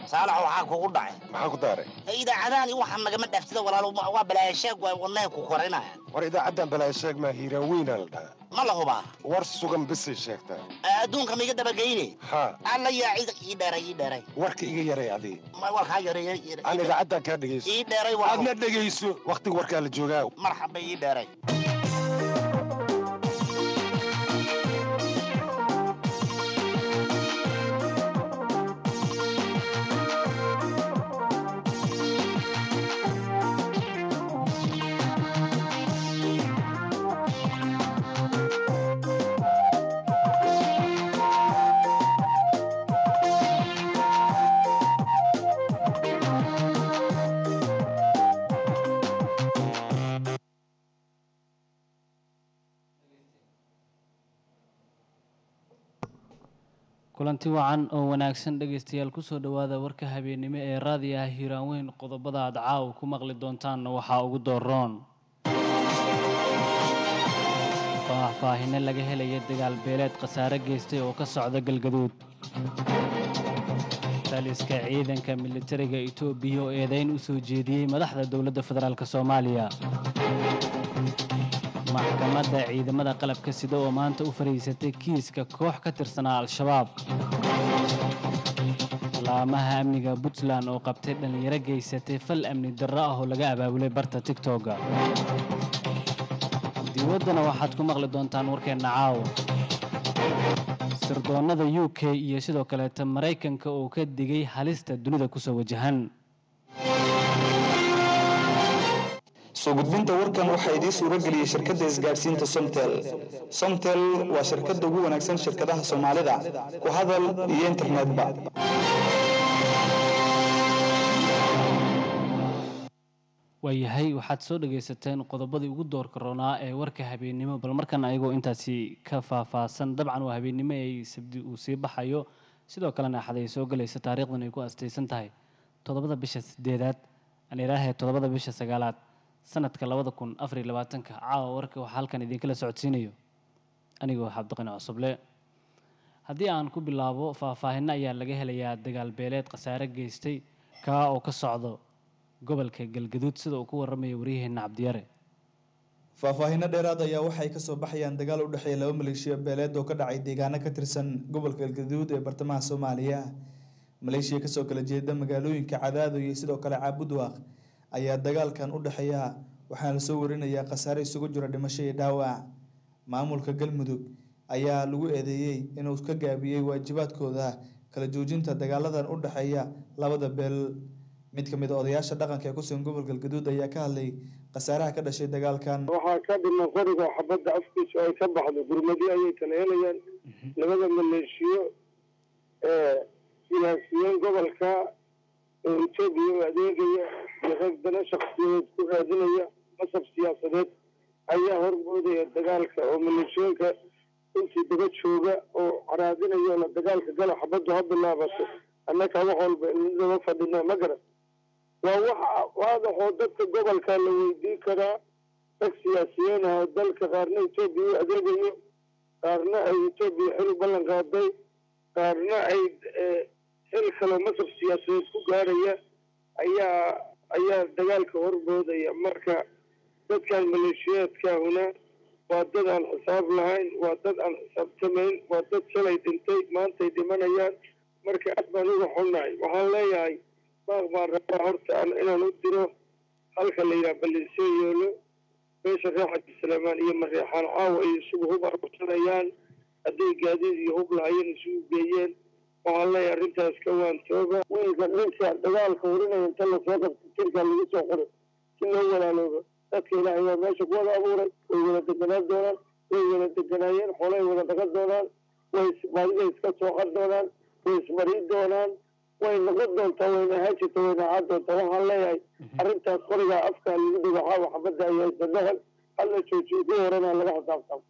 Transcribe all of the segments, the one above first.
saalax waxaa kugu dhacay maxaa ku daaray idaacadahan waxaa nagama dhaaftida walaalo waa balaayasheeg waa wadnaha ku korinaya war idaacaddan balaa sheeg maa hiiraan weynaa la dhahaa ma la hubaa war sugan bisay sheegtaa adduunka maiga dabageyne haa alla yaa cid ii dheeray ii dheeray warka iga yaray adii Ma- warkaa yareeyay ii- aan idaacaddan kaa dhegayso ii dheeray waa aadna dhegayso wakhtiga warkaa la joogaa marxaba ii dheeray kulanti wacan oo wanaagsan dhegaystayaal kusoo dhowaada warka habeennimo ee raadiyaha hiiraan weyn qodobada aad caawa ku maqli doontaanna waxaa ugu dooroon faahfaahino laga helaya dagaal beeleed khasaare geystay oo ka socda galgaduud taliska ciidanka militariga itoobiya oo eedayn u soo jeediyey madaxda dowladda federaalk soomaaliya maxkamadda ciidamada qalabka sida oo maanta u fadhiisatay kiiska koox ka tirsanaa al-shabaab laamaha amniga puntland oo qabtay dhallinyaro geysatay fal amni darro ah oo laga abaabulay barta tigtogga diwaddana waxaad ku maqli doontaan warkeenna caawa sirdoonnada u k iyo sidoo kaleeta maraykanka oo ka digay halista dunida kusoo wajahan soo gudbinta warkan waxaa idiin suuro geliyey shirkadda isgaadhsiinta somtel somtel waa shirkadda ugu wanaagsan shirkadaha soomaalida ku hadal iyo internetba waayahay waxaad soo dhagaysateen qodobadii ugu doorka roonaa ee warka habeennimo bal markan ayagoo intaasi ka faahfaahsan dabcan waa habeennimo ay sabdi uu sii baxayo sidoo kalena axad ay soo gelayso taariikhdan ay ku astaysan tahay toddobada bisha sideedaad aan ilaahay toddobada bisha sagaalaad sanadka labada kun afar iyo labaatanka caawa warka waxaa halkan idinkala socodsiinayo anigoo xabdiqani cusuble haddii aan ku bilaabo faahfaahinno ayaa laga helayaa dagaal beeleed khasaare geystay kaa oo ka socdo gobolka galgaduud sida uu ku warramaya waryaheena cabdiyare faahfaahinno dheeraad ayaa waxay kasoo baxayaan dagaal u dhexeeya laba maleeshiya beeleed oo ka dhacay deegaano ka tirsan gobolka galgaduud ee bartamaha soomaaliya maleeshiya kasoo kala jeeda magaalooyinka cadaado iyo sidoo kale caabudwaaq ayaa dagaalkan u dhexeeya waxaana lasoo warinayaa khasaare isugu jira dhimasho iyo dhaawac maamulka galmudug ayaa lagu eedeeyey inuu ka gaabiyey waajibaadkooda kala joojinta dagaaladan u dhexeeya labada beel mid ka mid a odayaasha dhaqanka ee kusugan gobolka galgaduud ayaa ka hadlay khasaaraha ka dhashay dagaalkan waxaa ka dhiman qoriga xabadda afkiisa ay ka baxdo gurmadyo ayay kala helayaan labada maleeshiyo ee siyaasiyiin gobolka oo etoobiya u adeegaya iyo rag dana shaksiyadeed ku raadinaya masab siyaasadeed ayaa hormoodaya dagaalka oo maleeshiyooyinka intii daba jooga oo caraadinaya la dagaalka gala xabaddu ha bilaabato annaka wax walba inadaba fadhina ma garan waa waxa waadaxoo dadka gobolka la weydiin karaa rag siyaasiyiin ah oo dalka qaarna etoobiya u adeegayo qaarna ay etoobiya xil u ballan qaaday qaarna ay xil kaloo masab siyaasadeed ku gaaraya ayaa ayaa dagaalka horboodaya marka dadkan maleeshiyaadkaahuna waa dad aan xisaab lahayn waa dad aan xisaabtamayn waa dad shalay dhintay maantay dhimanayaan marka aad baan uga xunnahay waxaan leeyahay baaq baan rabaa horta inaan u diro halka la yidhaha ballinsee yoolo beesha reer xaji salaamaan iyo mareexaan caawa ay isugu hub arursanayaan hadday gaadiid iyo hub lahayeen isugu geeyeen waxaan leeyahay arrintaas ka waantooba wiilka ninka dagaalka warinaya inta lasoo qabta jirka lagu soo qoray si loo walaaloobo dadka ilaahay waa meesha ku wada abuuray way wada deganaan doonaan way wada deganaayeen xoolay wada dhagan doonaan way baadida iska sooqan doonaan way ismarin doonaan way noqon doontaa wayna ahaan jirta wayna ahaan doontaa waxaan leeyahay arrintaas qorigaa afkaa lagu dhigo xaawa xabadda ay haysa dhahal hala joojiyo ku horana laga xisaabtamo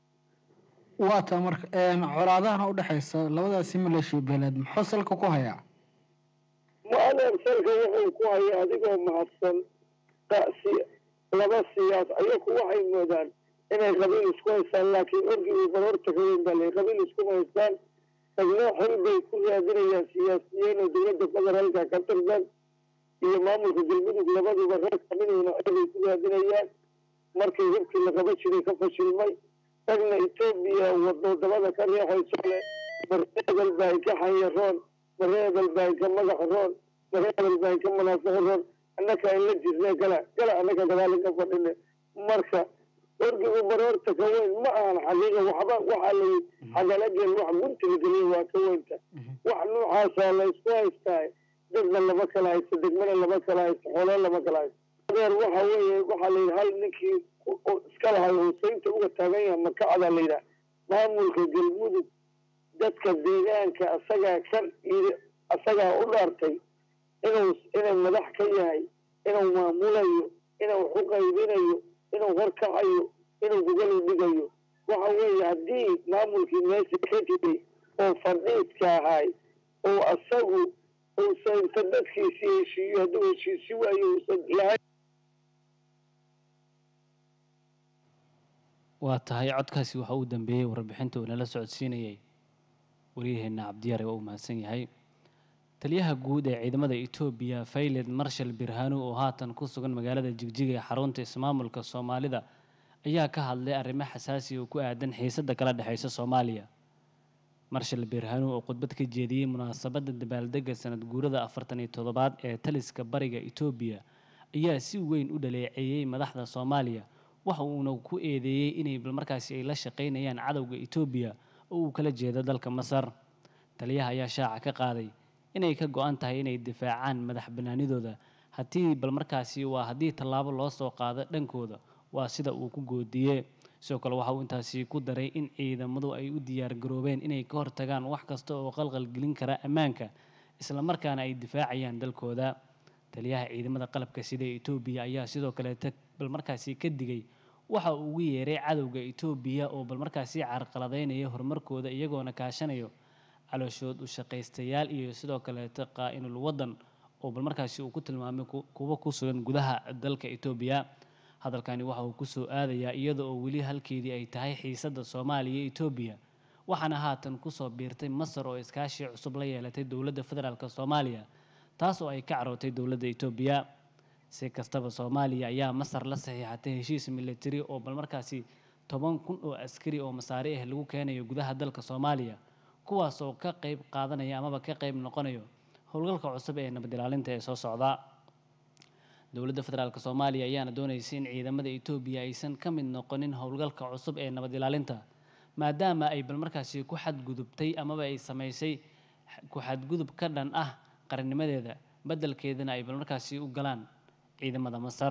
waa taa marka colaadahan u dhexaysa labadaasi maleeshiya beeleed muxuu salka ku hayaa mu-adeer salka wuxuu ku hayaa adigoo mahadsan si laba siyaas ayaku waxay moodaan inay qabiil isku haystaan laakiin orgii bal horta kaweyn baa lay qabiil iskuma haystaan tagno xil bay ku raadinayaan siyaasiyiin oo dowladda federaalka ka tirsan iyo maamulka galmudug labaduba reer kamiduna xilbay ku raadinayaan markii hibkii la qaba jiray ka fashilmay tagna etoobiya wado dabada ka riixayso le mareebel baa ka xanyaroon mareebel baa ka magax roon mareebel baa ka manaafiq roon annaka in la jirne gala gala annaka dagaalin ka fadhine marka orgigu baroorta ka weyn ma ahan xaqiiqa waxba waxaa layi xagalageen wax guntiga geliya waa ka weynta wax noocaasa la isku haystaay dadna lama kala haysto degmana lama kala haysto xoolo lama kala haysto adeer waxa weeye waxaa la yidhi hal ninkii iska lahay huseynta uga taagan yaha makacda la yidhaha maamulka galmudug dadka deegaanka asagaa ka yiri asagaa u dhaartay inuu inuu madax ka yahay inuu maamulayo inuu wax u qaybinayo inuu horkacayo inuu gogol u dhigayo waxa weeye haddii maamulkii meesha ka jiray oo fadhiidka ahay oo asagu uusan inta dadkiisii heshiiyo hadduu heshiisi waayo uusan lahayn waa tahay codkaasi waxa uu dambeeyey warbixinta uu nala socodsiinayay waryaheena cabdiyaare waa uu mahadsan yahay taliyaha guud ee ciidamada etoobiya fayled marshal birhanu oo haatan ku sugan magaalada jigjiga ee xarunta ismaamulka soomaalida ayaa ka hadlay arrimo xasaasi oo ku aadan xiisadda kala dhexeysa soomaaliya marshal birhanu oo khudbad ka jeediyey munaasabadda dabaaldega sanad guurada afartan iyo toddobaad ee taliska bariga etoobiya ayaa si weyn u dhaleeceeyey madaxda soomaaliya waxa uuna ku eedeeyey inay balmarkaasi ay la shaqaynayaan cadowga etoobiya oo uu kala jeedo dalka masar taliyaha ayaa shaaca ka qaaday inay ka go-an tahay inay difaacaan madax banaanidooda haddii balmarkaasi waa haddii tallaabo loo soo qaado dhankooda waa sida uu ku goodiyey sidoo kale waxa uu intaasi ku daray in ciidamadu ay u diyaar garoobeen inay ka hortagaan wax kasta oo qalqal gelin kara ammaanka islamarkaana ay difaacayaan dalkooda taliyaha ciidamada qalabka sida etoobiya ayaa sidoo kaleeta balmarkaasi ka digay waxa uu ugu yeeray cadowga etoobiya oo balmarkaasi carqaladeynaya horumarkooda iyagoona kaashanayo calooshood u shaqaystayaal iyo sidoo kaleeta qaa-inul waddan oo balmarkaasi uu ku tilmaamay kuwa ku sugan gudaha dalka etoobiya hadalkani waxa uu kusoo aadayaa iyada oo weli halkeedii ay tahay xiisadda soomaaliya iyo etoobiya waxaana haatan kusoo biirtay masar oo iskaashi cusub la yeelatay dowladda federaalk soomaaliya taas oo ay ka carootay dowladda etoobiya si kastaba soomaaliya ayaa masar la saxiixatay heshiis militari oo balmarkaasi toban kun oo askari oo masaari ah lagu keenayo gudaha dalka soomaaliya kuwaas oo ka qayb qaadanaya amaba ka qayb noqonayo howlgalka cusub ee nabad ilaalinta ee soo socda dowladda federaalk soomaaliya ayaana dooneysay in ciidamada etoobiya aysan ka mid noqonin howlgalka cusub ee nabad ilaalinta maadaama ay balmarkaasi ku xadgudubtay amaba ay samaysay ku xadgudub ka dhan ah qarannimadeeda beddelkeedana ay balmarkaasi u galaan ciidamada masar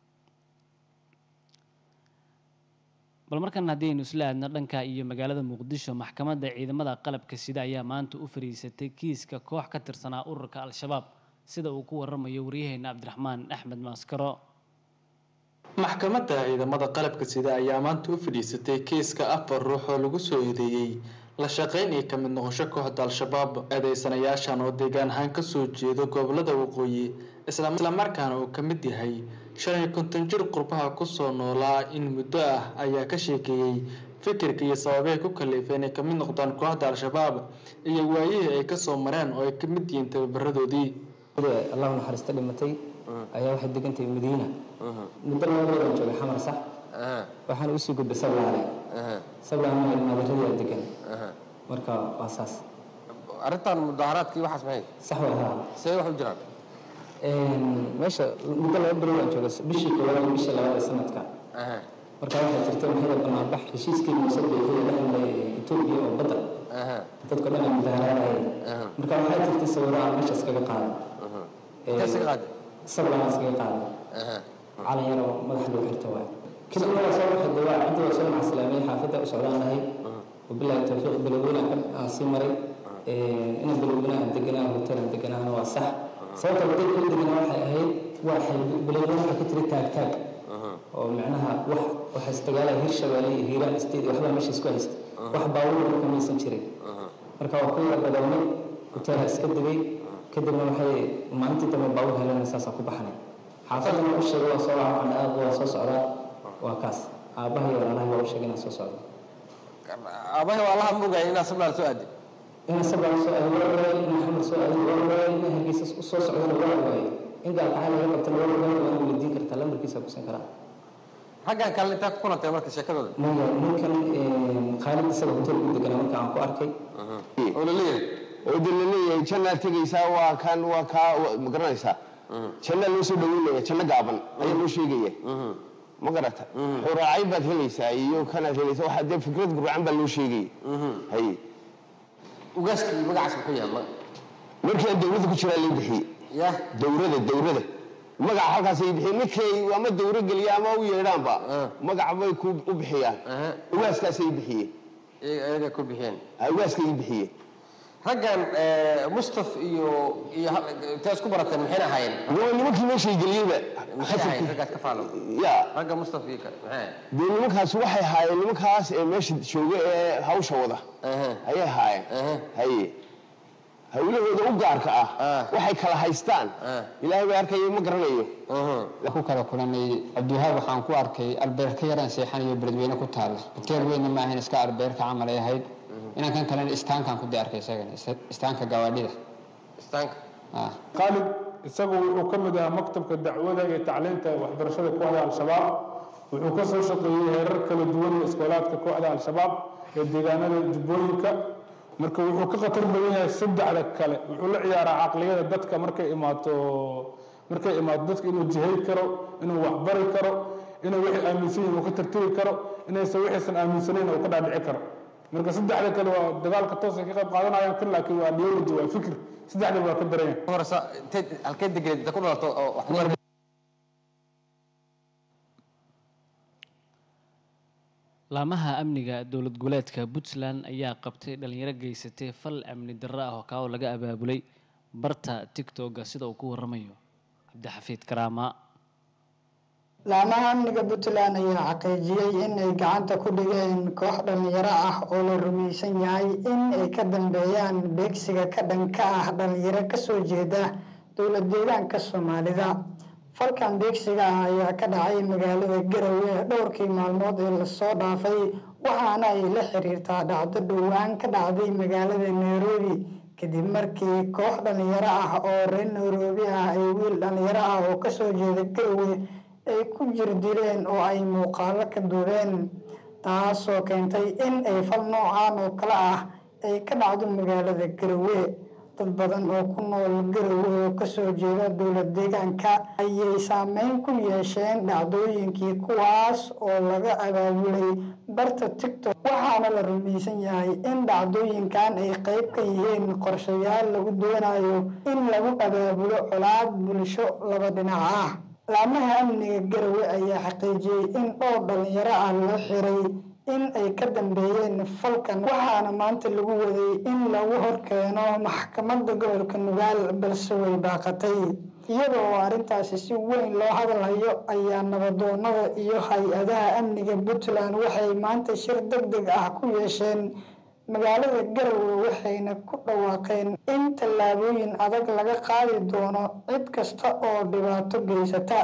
bal markan haddii aynu isla aadno dhanka iyo magaalada muqdisho maxkamadda ciidamada qalabka sida ayaa maanta u fariisatay kiiska koox ka tirsanaa ururka al-shabaab sida uu ku waramayo waryaheena cabdiraxmaan axmed maaskaro maxkamadda ciidamada qalabka sida ayaa maanta u fadhiisatay kiiska afar ruux oo lagu soo eedeeyey la shaqayn iyo ka mid noqosho kooxda al-shabaab eedeysanayaashan oo deegaan ahaan kasoo jeedo gobolada waqooyi islamarkaana uu ka mid yahay shan iyo konton jir qurbaha kusoo noolaa in muddo ah ayaa ka sheekeeyey fikirka iyo sababay ku kaliifeen ay kamid noqdaan kooxda al-shabaab iyo waayihii ay kasoo mareen oo ay ka mid yihiin tababaradoodii allahu naxariista dhimatay ayaa waxay degantahay madiina muddo labadoodaan joogay xamar sax waxaan usii gudbay sablaale sablaale maadaradii degan marka waa saas arrintan mudaharaadkii waxaas maxay sax way haa see wax u jiraan meesha muddo laba bilood aan joogay bishii koowaad iyo bishii labaad ee sanadka marka waxaa jirtay maxay banaanbax heshiiskii muuse beexiyey dhexmay etoobiya oo badda dadka dhan ay mudaharaadayeen marka waxaa jirtay sawiro aan meeshaas kaga qaaday sablaan iskaga qaaday calan yar oo madaxa lagu xirto waay kadib waa soo baxay dawaa cidda waa soo macaslaamay xaafadda u socdaan lahay wabilaahi tawfiiq biloweyna aan sii maray ina biloweyna aan deganaa hotel aan deganaana waa sax sababta wadada u deganaa waxay ahayd waxay biloweyna waxaa ka tiri taag taag oo micnaha wax waxa istagaala hirshabeelle iyo hiiraan isteed iyo waxbaa meesha isku haysta wax baawur marka maysan jirin marka waa ku yara badownay hoteelha iska degay kadibna waxay maalintii dambe baawur helana saasaan ku baxnay xaafadana u sheegay waa soo laca waxaan aad waa soo socdaa waa kaas aabbaha iyo walaalaha waa u sheegay inaan soo socdo aabahay waa allaha mogaya inaa sablaal soo aaday in isagaa soo aado waa waayay in maxamed soo aado waa waayay in hargeysa u soo socdana waa waayay in gaalkacay laga qabtana waa waayay waana weydiin kartaa lambarkiisa kusan karaa raggan kale intaa ku kulantay marka sheekadooda maya ninkan khaalid isaga hotel ku deganaa marka aan ku arkay oo la leeyahay oo de laleeyahay jannaad tegaysaa waa kan waa kaa ma garanaysaa jannaa loo soo dhaweynaya janno gaaban ayaa loo sheegaya ma garata xuraacay baad helaysaa iyo kanaad helaysaa waxaa dee fikrad gurcan baa loo sheegaya haye ugaaskii magacaas muxuu yahay ma- markii aan dawladda ku jiraa lay bixiyey ya dawrada dawrada magaca halkaasay bixiyeen ninkay ama dawro geliya ama u yeedhaanba magac bay ku u bixiyaan ugaaskaasay bixiyeen iyaga ku bixiyeen ugaaskay bixiyeen raggan mustaf iyo iyo intee isku barateen maxayna ahaayeen waa nimankii meeshay geliyeyba maxay ahaayeen raggaas ka faalo ya ragga mustaf iyo kale maxay ahaayeen dee nimankaas waxay haayeen nimankaas ee meesha jooga ee hawsha wada ayay haayeen haye hawlahooda u gaarka ah waxay kala haystaan ilaahay bay arkayo ma garanayo ku kala kulanay cabdiwahaab waxaan ku arkay albeerka yaraan seexanayo beledweyne ku taalla hoteel weynna ma ahayn iska albeerka camal ay ahayd inaan kan kalena istaankaan ku dii arkay isagana ist- istaanka gawaadhida istaanka khaalid isagu wuxuu ka mid ahaa maktabka dacwada iyo tacliinta waxbarashada kooxda al-shabaab wuxuu ka soo shaqeeyey heerar kala duwan ee iskoolaadka kooxda al-shabaab ee deegaanada jubbooyinka marka wuxuu ka khatar badan yahay saddexda kale wuxuu la ciyaaraa caqliyada dadka markay imaato markay imaato dadka inuu jihay karo inuu waxbari karo inuu wixii aaminsan yihin uu ka tartiri karo inaysan wixiisan aaminsanayn uu ka dhaadhici karo marka saddexda kale waa dagaalka toos ay ka qayb qaadanayaan kan laakiin waa ideology waa fikir saddexda waa ka daran yahay horsa inteed halkee degeed inta ku dhalato oo wax ku bar laamaha amniga dowlad goboleedka puntland ayaa qabtay dhalinyaro geysatay fal amni darro ah oo kaa oo laga abaabulay barta tigtoga sida uu ku waramayo cabdixafiid karaama laamaha amniga puntland ayaa xaqiijiyey in ay gacanta ku dhigeen koox dhalinyaro ah oo la rumaysan yahay in ay ka dambeeyaan beegsiga ka dhanka ah dhalinyaro kasoo jeeda dowlad deegaanka soomaalida falkan beegsiga ah ayaa ka dhacay magaalada garowe dhowrkii maalmood ee lasoo dhaafay waxaana ay la xiriirtaa dhacdo dhowaan ka dhacday magaalada nairobi kadib markii koox dhalinyaro ah oo reer nairobi ah ay wiil dhalinyaro ah oo kasoo jeeda garowe ay ku jir dileen oo ay muuqaalo ka duubeen taasoo keentay in ay fal noocaan oo kale ah ay ka dhacdo magaalada garowe dad badan oo ku nool garowe oo kasoo jeeda dowlad deegaanka ayay saameyn ku yeesheen dhacdooyinkii kuwaas oo laga abaabulay barta tigtok waxaana la rumaysan yahay in dhacdooyinkan ay qeyb ka yihiin qorshayaal lagu doonayo in lagu abaabulo colaad bulsho laba dhinac ah laamaha amniga garowe ayaa xaqiijiyey in dhowr dhalinyaro ah loo xiray in ay ka dambeeyeen falkan waxaana maanta lagu waday in lagu horkeeno maxkamadda gobolka nugaal balse way baaqatay iyadoo arrintaasi si weyn loo hadalhayo ayaa nabadoonada iyo hay-adaha amniga puntland waxay maanta shir deg deg ah ku yeesheen magaalada garowe waxayna ku dhawaaqeen in tallaabooyin adag laga qaadi doono cid kasta oo dhibaato geysata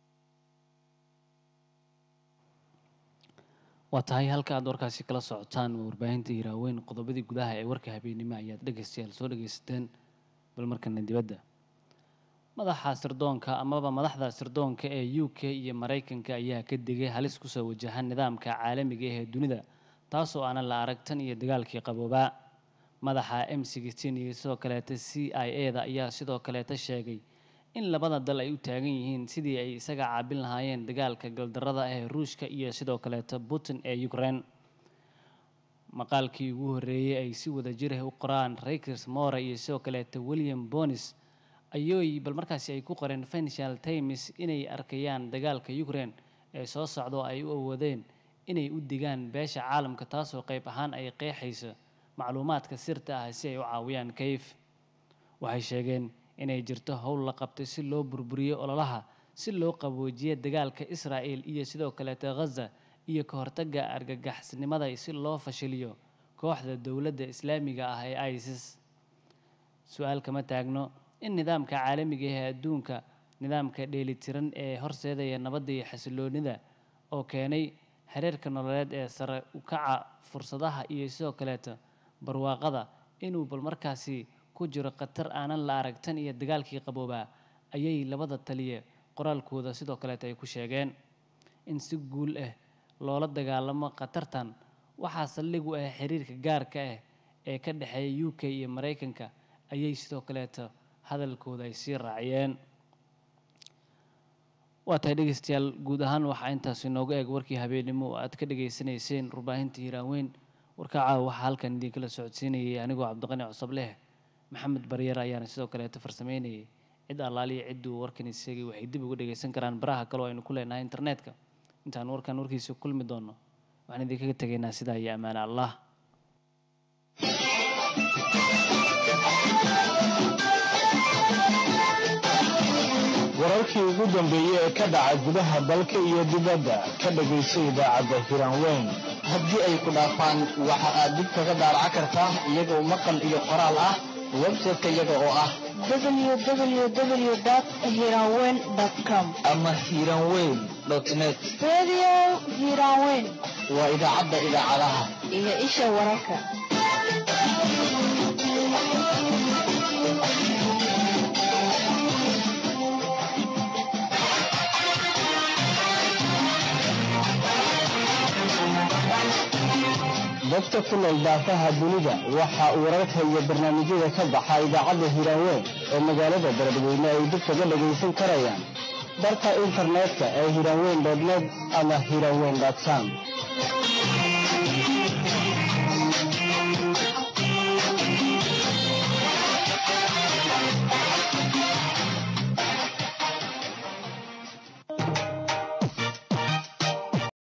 waa tahay halka aad warkaasi kala socotaan waa warbaahinta hiraaweyn qodobadii gudaha ee warka habeennimo ayaad dhegaystayaal soo dhagaysateen bal markana dibadda madaxa sirdoonka amaba madaxda sirdoonka ee u k iyo maraykanka ayaa ka digay halis kusoo wajaha nidaamka caalamiga ah ee dunida taasoo aanan la arag tan iyo dagaalkii qaboobaa madaxa m sixteen iyo sidoo kaleeta c i a da ayaa sidoo kaleeta sheegay in labada dal ay u taagan yihiin sidii ay isaga caabin lahaayeen dagaalka galdarrada ah ee ruushka iyo sidoo kaleeta putin ee ukraine maqaalkii ugu horreeyey ay si wada jir ah u qoraan rakers more iyo sidoo kaleeta william bonis ayooy bal markaasi ay ku qoreen financial times inay arkayaan dagaalka ukraine ee soo socda oo ay u awoodeen inay u digaan beesha caalamka taasoo qayb ahaan ay qeexayso macluumaadka sirta ah si ay u caawiyaan kayf waxay sheegeen inay jirto howl la qabtay si loo burburiyo ololaha si loo qaboojiyo dagaalka israa'el iyo sidoo kaleeta ghaza iyo ka hortagga argagaxisnimada si loo fashiliyo kooxda dowladda islaamiga ah ee isis su-aal kama taagno in nidaamka caalamiga ah ee adduunka nidaamka dheelitiran ee horseedaya nabadda iyo xasiloonida oo keenay xiriirka nololeed ee sare u kaca fursadaha iyo sidoo kaleeta barwaaqada inuu bal markaasi ku jiro khatar aanan la arag tan iyo dagaalkii qaboobaa ayay labada taliye qoraalkooda sidoo kaleeta ay ku sheegeen in si guul ah loola dagaalamo khatartan waxaa saldhig u ah xiriirka gaarka ah ee ka dhexeeya u k iyo maraykanka ayay sidoo kaleeta hadalkooda ay sii raaciyeen waa tahay dhegeystayaal guud ahaan waxaa intaas inooga eeg warkii habeennimo oo aad ka dhegaysanayseen warbaahinta hiiraanweyn warka caawa waxaa halkan idinkala socodsiinayay anigoo cabdiqani cusableh maxamed baryar ayaana sidoo kaleeta farsameynayay cid allaaliya cidduu warkan isagay waxay dib uga dhegaysan karaan baraha kale oo aynu ku leenahay internetka intaan warkan warkiisa kulmi doono waxaan idinkaga tegaynaa sidaa iyo ammaane allah wararkii ugu dambeeyey ee ka dhaca gudaha dalka iyo dibadda ka dhagayso idaacadda hiraanweyn haddii ay ku dhaafaan waxa aad dib kaga daaraca kartaa iyagoo maqal iyo qoraal ah website-ka iyaga oo ah www.hiranweyn.com ama hiranweyn net Radio Hiranweyn waa idaacadda idaacadaha iyo isha wararka. dadka ku nool daafaha dunida waxa uu wararka iyo barnaamijyada ka baxa idaacadda hiraanweyn ee magaalada beledweyne ay dib kaga dhagaysan karayaan barka internetka ee hiraanweyn net ama hiraanweyn com